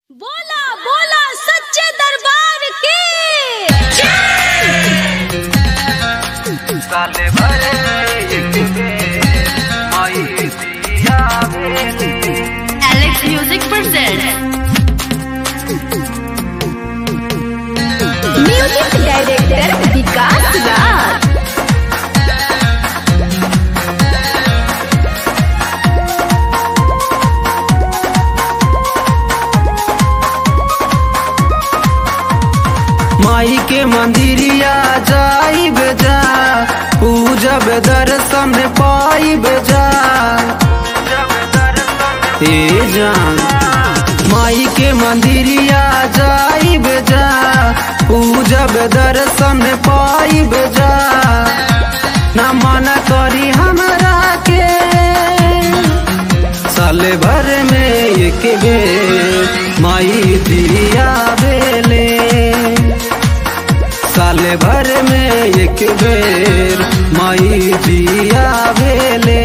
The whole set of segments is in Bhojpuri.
बोला बोला सच्चे दरबार की साले भरे एक बेर माई दिया बेले Alex music present music director Vikas Raj माई के मंदिरिया जाई बेजा पूजब दर्शन पाई बेजा हे जान माई के मंदिरिया जाई बेजा पूजब दर्शन पाई बेजा ना मना करी हमरा के साले भर में एक बेर माई दिया बेले साले भर में एक बेर माई दिया बेले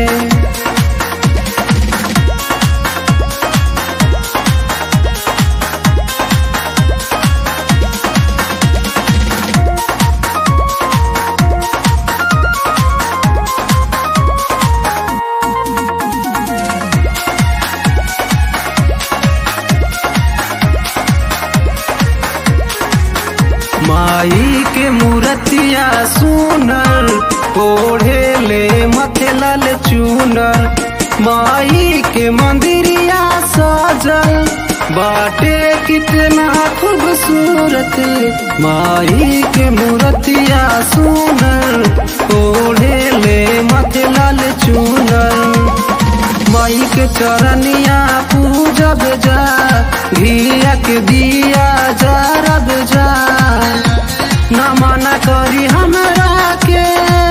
माई के मूर्तिया सुनर ओढ़े ले मथे लाल चूनर माई के मंदिरिया सजल बाटे कितना खूबसूरत माई के मूर्तिया सुनर ओढ़े ले मथे लाल चूनर माई के चरनिया पूजब जा घिया के दिया जरब जा न मना करी हमरा के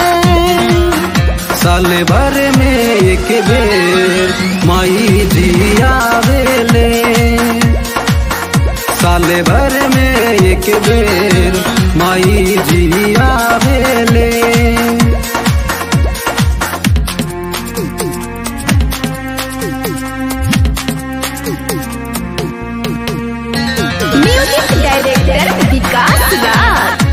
साले भर में एक बेर माई दिया बेले साले भर में एक बेर माई जिया बेले म्यूजिक डायरेक्टर विकास राज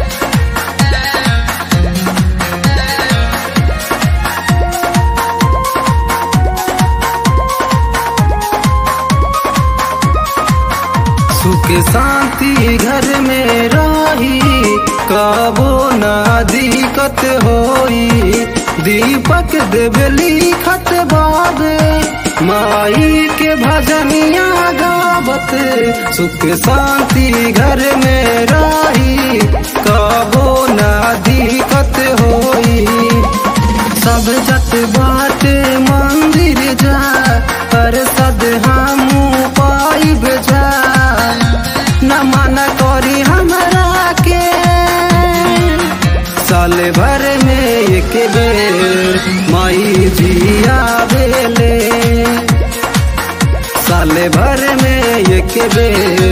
सुख शांति घर में रही कबो ना दिक्कत होई दीपक देवली खत बाबे माई के भजनिया गावत सुख शांति घर में रही कबो ना दिक्कत होई सब जत बात मंदिर जा पर सद हमू पाइब जा न मन करी हमरा के साल भर में एक बेर माई जिया बेले साल भर में एक बेर